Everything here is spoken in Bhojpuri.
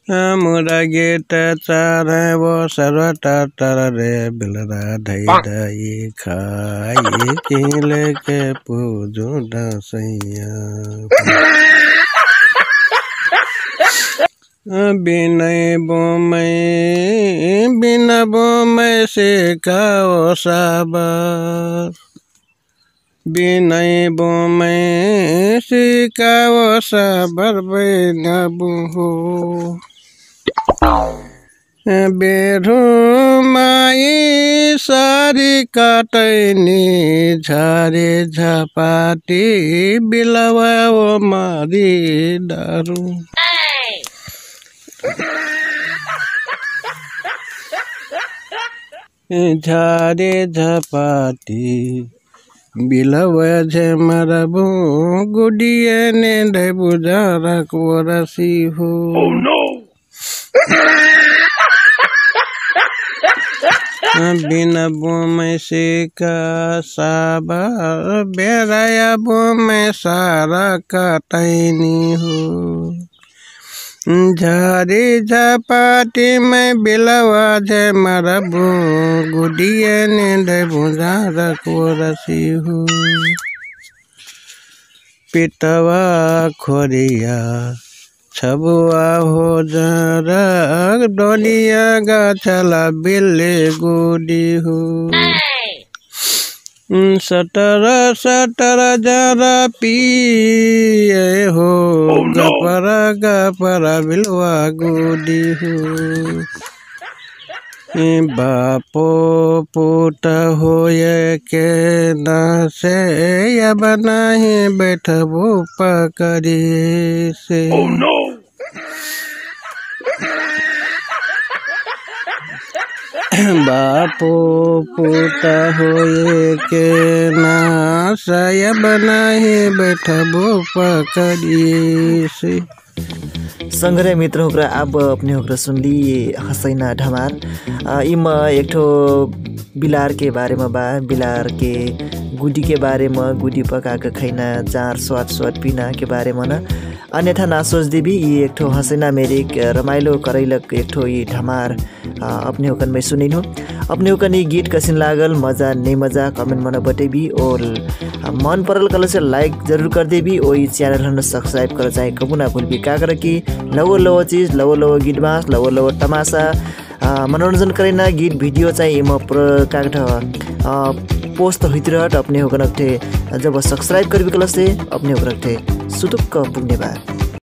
मुरा गेट चार वो सर्व टाटर रे बिलरा धई धई खाई किले के पूजू दसैया बिनय बोमै बिना बोमै से काओ साबर बिनय बोमै सिकाओ साबर बैनबु हो बेरु माई सारी काटैनी झारे झपाटी बिलवा ओ मारी दारू झारे झपाटी बिलव झमरबो गुडिए ने ढबु झरक वरसी हो बिन बोमै से का साबा बेराया बोमै सारा कटैनी हो झारी झपाटी में बिलवा झे मरबू गुडिए ने ढबुजा रखो रसी हूँ पितवा खोरिया छबुआ हो जरक डोलिया गाछला बिल्ले गुडी हूँ सटर सटर जरा पिए हो गपर गपर बिलवा गुडी हो बापो पुट होए के न से अब नहीं बैठबो पकड़ी से बापो पुत होए के ना सायब नहीं बैठबो पकड़ी से संग्रह मित्र होकरा अब अपने होकरा सुनली हसैना ढमार आ, इम एक ठो बिलार के बारे में बा बिलार के गुडी के बारे में गुडी पका के खैना जार स्वाद स्वाद पीना के बारे में न अन्यथा ना सोच देवी ये एक ठो हसैना मेरे एक रमाइलो करैलक एक ठो ये ढमार आ, अपने होकन में सुनिनु अपने होकन ये गीत कसिन लागल मजा नहीं मजा कमेंट में बतेबी और मन परल कल से लाइक जरूर कर देबी और ये चैनल हन सब्सक्राइब कर चाहे कबू ना भूलबी का कर कि लवो लवो चीज लवो लवो गीत बाँस लवो लवो तमासा मनोरंजन करेना गीत भिडियो चाहिँ म प्र कागठ पोस्ट होइतिरहट अपने होकन थे जब सब्सक्राइब करबी कल से अपने होकन थे सुटुक्क पुग्ने बा